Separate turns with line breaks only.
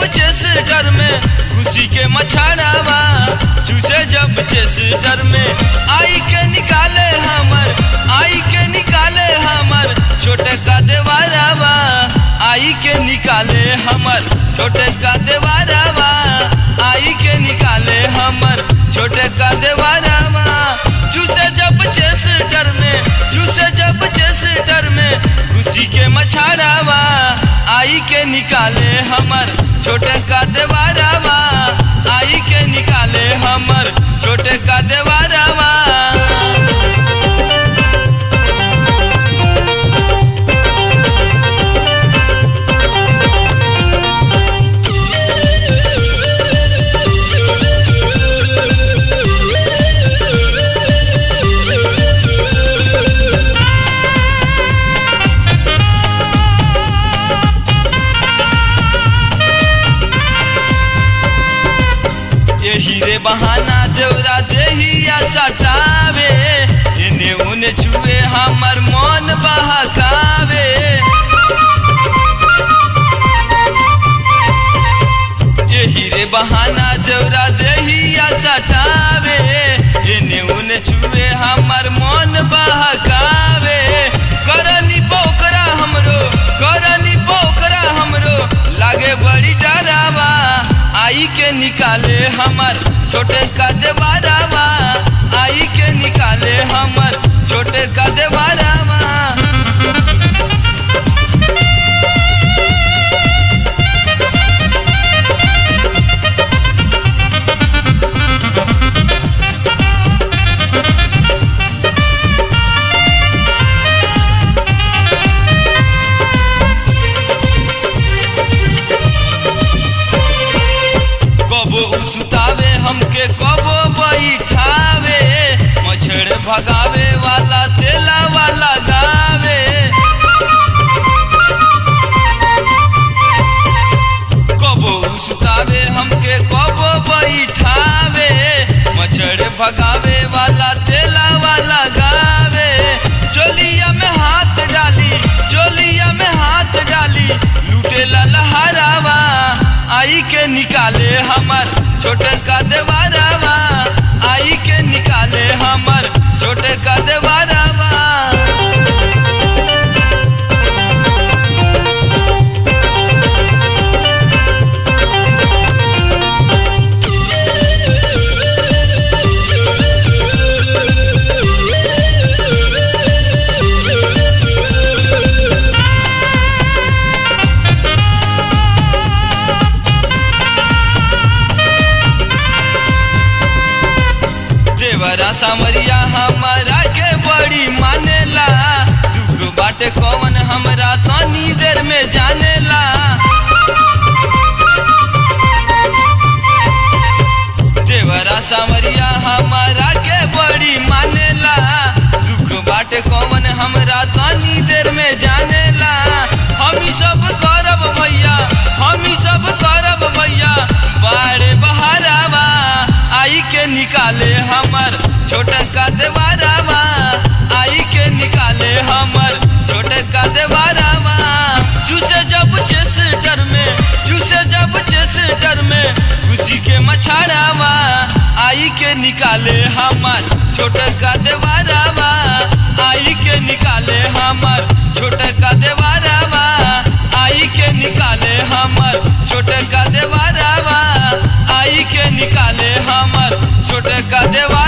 जब चेस्टर में खुशी के मछाड़ावा चूसे जब चेस्टर में आई के निकाले हमर आई के निकाले हमर छोटे का देवारावा आई के निकाले हमर छोटे का देवारावा आई के निकाले हमर छोटे का देवारावा चूसे जब चेस्टर में चूसे जब चेस्टर में खुशी के मछाड़ावा आई के निकाले हमर छोटे का देवारावा आई के निकाले हमर छोटे का देवारावा यही रे बहाना देवरा देहिया सटावे इने उने छुए हमर मन बहकावे यही रे बहाना देवरा देहिया सटावे इने उने छुए हमर मन बहकावे करनी पोकरा हमरो करनी पोकरा हमरो लागे बड़ी डरावा आई के निकाले हमर छोटे का देवारावा आई के निकाले हमर छोटे का देवारावा कबो उसतावे हमके कबो बैठावे मछड़ भगावे वाला तेला वाला गावे कबो उसतावे हमके कबो बैठावे मछड़ भगावे वाला तेला वाला गावे चोलिया में हाथ डाली चोलिया में हाथ डाली लूटेला लहरावा आई के निकाले हमर छोटे का देवारावा आई के निकाले हमर छोटे का देवारावा देवरा सामरिया हमारा के बड़ी मानेला दुख बाटे कौन हमरा तनी देर में जानेला देवरा सामरिया हमारा के बड़ी मानेला दुख बाटे कौन हमरा तनी देर में जानेला हम ही सब करब भैया हम ही सब करब भैया बाड़े बहारावा आई के निकाले हमर छोटे का देवारावा आई के निकाले हमर छोटे का देवारावा चूसे जब चेस्टर में चूसे जब चेस्टर में खुशी के मछाड़ावा आई के निकाले हमर छोटे का देवारावा आई के निकाले हमर छोटे का देवारावा आई के निकाले हमर छोटे का देवारावा आई के निकाले हमर छोटे का देवा